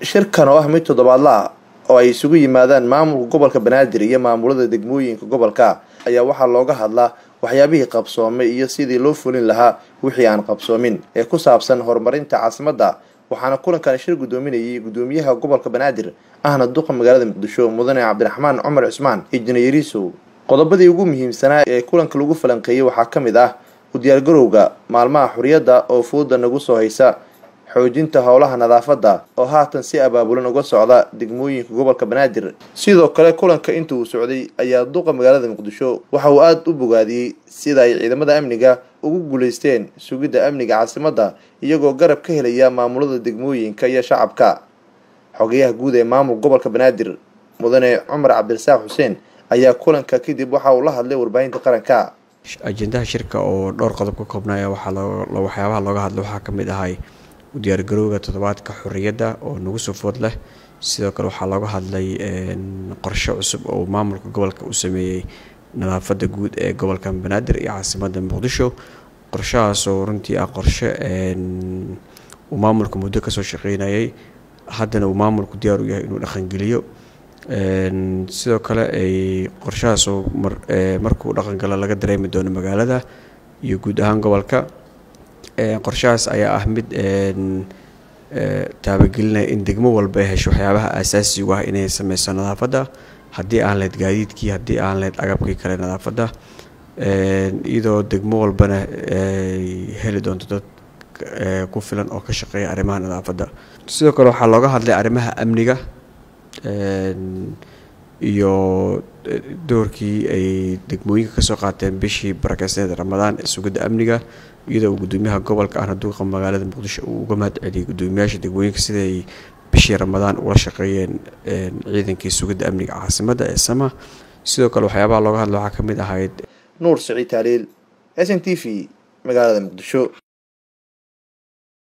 shirkan oo ah mid toddobaadla ah oo ay isugu yimaadaan maamulka gobolka banaadir iyo maamulada degmooyinka gobolka ayaa waxaa looga hadlaa waxyaabihii qabsoomay iyo sidii loo fulin lahaa wixii aan qabsoomin ee ku saabsan horumarinta caasimadda waxaana kulankan shir guddoominayay guddoomiyaha gobolka banaadir ahna duqa magaalada muqdisho mudane cabdiraxmaan cumar cismaan injineeriisow qodobadii ugu muhiimsanaa ee kulanka lagu falanqeeyey waxaa ka mid ah u diyaargarowga maalmaha xuriyadda oo fooda nagu soo haysa xoojinta howlaha nadaafadda oo haatan si abaabulan uga socda degmooyinka gobolka banaadir sidoo kale kulanka inta uu socday ayaa duqa magaalada muqdisho waxa uu aada u bogaadiyey sida ay ciidamada amniga ugu guuleysteen sugidda amniga caasimadda iyagoo garab ka helaya maamulada degmooyinka iyo shacabka xogeyaha guud ee maamulka gobolka banaadir mudane cumar cabdirasaaq xuseen ayaa kulanka kadib waxa uu la hadlay warbaahinta qaranka ajendaha shirka oo dhowr qodob ka koobnaya waxyaabaha looga hadla waxaa ka mid ahay u diyaargarowga toddobaadka xorriyadda oo nagu soo food leh sidoo kale waxaa looga hadlay qorshe cusub oo maamulka gobolka uu sameeyey nadaafadda guud ee gobolka banaadir iyo caasimadda muqdisho qorshahaasoo runtii ah qorshe uu maamulka muddo kasoo shaqeynayay haddana uu maamulku diyaar u yahay inuu dhaqangeliyo sidoo kale ay qorshahaasoo markuu dhaqangalo laga dareemi doono magaalada iyo guud ahaan gobolka qorshahaas ayaa ah mid taabagelinaya in degmo walba ay hesho waxyaabaha aasaasigu ah inay sameyso nadaafadda haddii aan lehed gaadiidkii haddii aan lehed agabkii kale nadaafadda iyadoo degmo walbana ay heli doonto dad ku filan oo ka shaqeeya arrimaha nadaafadda sidoo kale waxaa looga hadlay arrimaha amniga iyo doorkii ay degmooyinka kasoo qaateen bishii barakeysaneed ramadaan ee sugidda amniga iyadoo uu guddoomiyaha gobolka ahna duuqa magaalada muqdisho uu uga mahad celiyay guddoomiyaasha degmooyinka siday bishii ramadaan ula shaqeeyeen ciidankii sugidda amniga caasimadda ee sama sidoo kale waxyaabaha looga hadla waxaa ka mid ahayd nuur siciid taaliil s n t v magaalada muqdisho